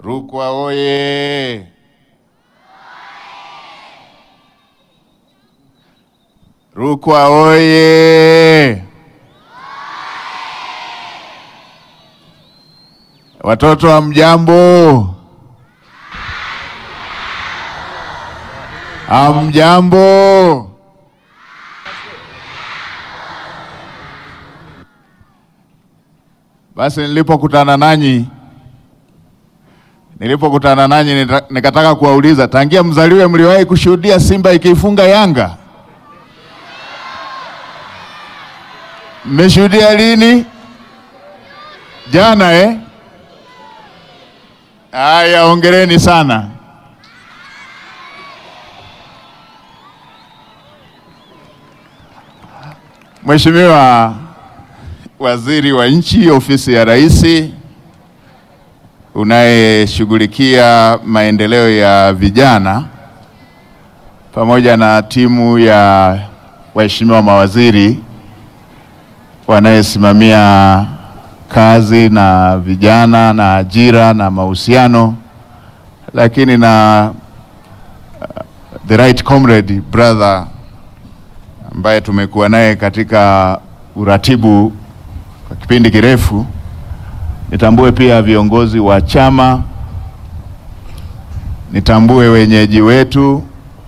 Rukwa oye! Rukwa oye! Watoto wa mjambo, amjambo. Basi nilipokutana nanyi nilipokutana nanyi nita- nikataka kuwauliza, tangia mzaliwe mliwahi kushuhudia Simba ikiifunga Yanga? Mmeshuhudia lini? Jana eh? Haya, hongereni sana. Mheshimiwa Waziri wa Nchi, Ofisi ya Rais, unayeshughulikia maendeleo ya vijana pamoja na timu ya waheshimiwa mawaziri wanayesimamia kazi na vijana na ajira na mahusiano, lakini na uh, the right comrade brother ambaye tumekuwa naye katika uratibu kwa kipindi kirefu. Nitambue pia viongozi wa chama, nitambue wenyeji wetu,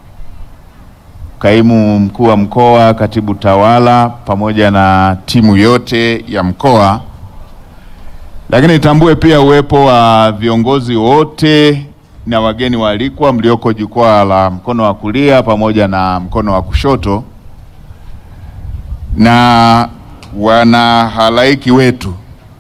kaimu mkuu wa mkoa, katibu tawala, pamoja na timu yote ya mkoa, lakini nitambue pia uwepo wa viongozi wote na wageni waalikwa mlioko jukwaa la mkono wa kulia pamoja na mkono wa kushoto na wanahalaiki wetu.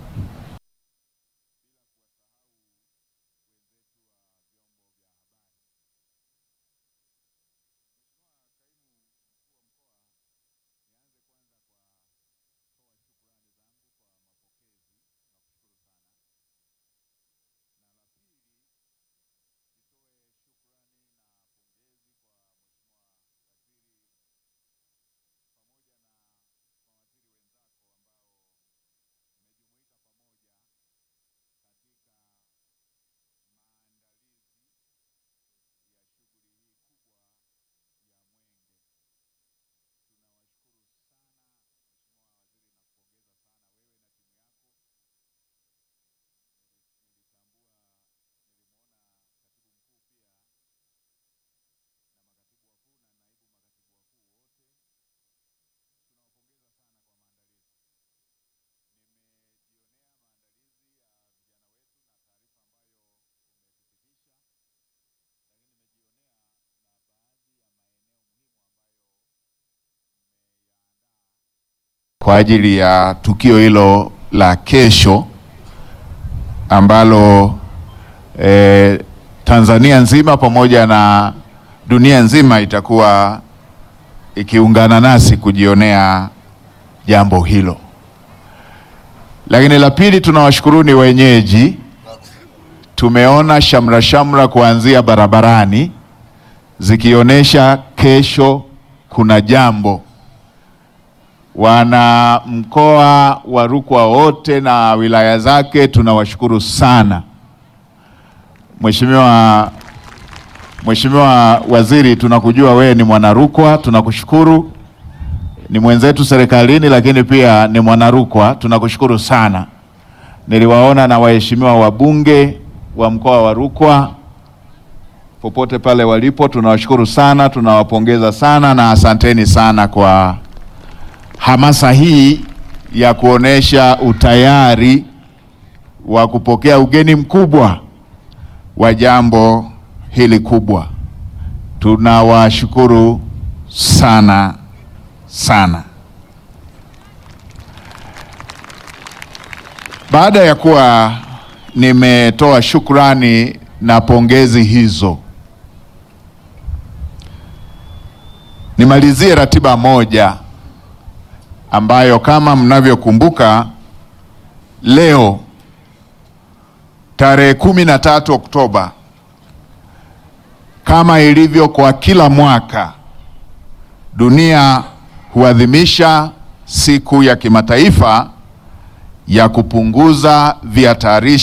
kwa ajili ya tukio hilo la kesho ambalo eh, Tanzania nzima pamoja na dunia nzima itakuwa ikiungana nasi kujionea jambo hilo. Lakini la pili, tunawashukuruni wenyeji. Tumeona shamra shamra kuanzia barabarani zikionyesha kesho kuna jambo wana mkoa wa Rukwa wote na wilaya zake tunawashukuru sana. Mheshimiwa Mheshimiwa Waziri, tunakujua wewe ni mwana Rukwa, tunakushukuru. Ni mwenzetu serikalini, lakini pia ni mwana Rukwa, tunakushukuru sana. Niliwaona na waheshimiwa wabunge wa mkoa wa Rukwa popote pale walipo, tunawashukuru sana, tunawapongeza sana na asanteni sana kwa hamasa hii ya kuonesha utayari wa kupokea ugeni mkubwa wa jambo hili kubwa. Tunawashukuru sana sana. Baada ya kuwa nimetoa shukrani na pongezi hizo, nimalizie ratiba moja ambayo kama mnavyokumbuka leo tarehe kumi na tatu Oktoba kama ilivyo kwa kila mwaka dunia huadhimisha siku ya kimataifa ya kupunguza vihatarishi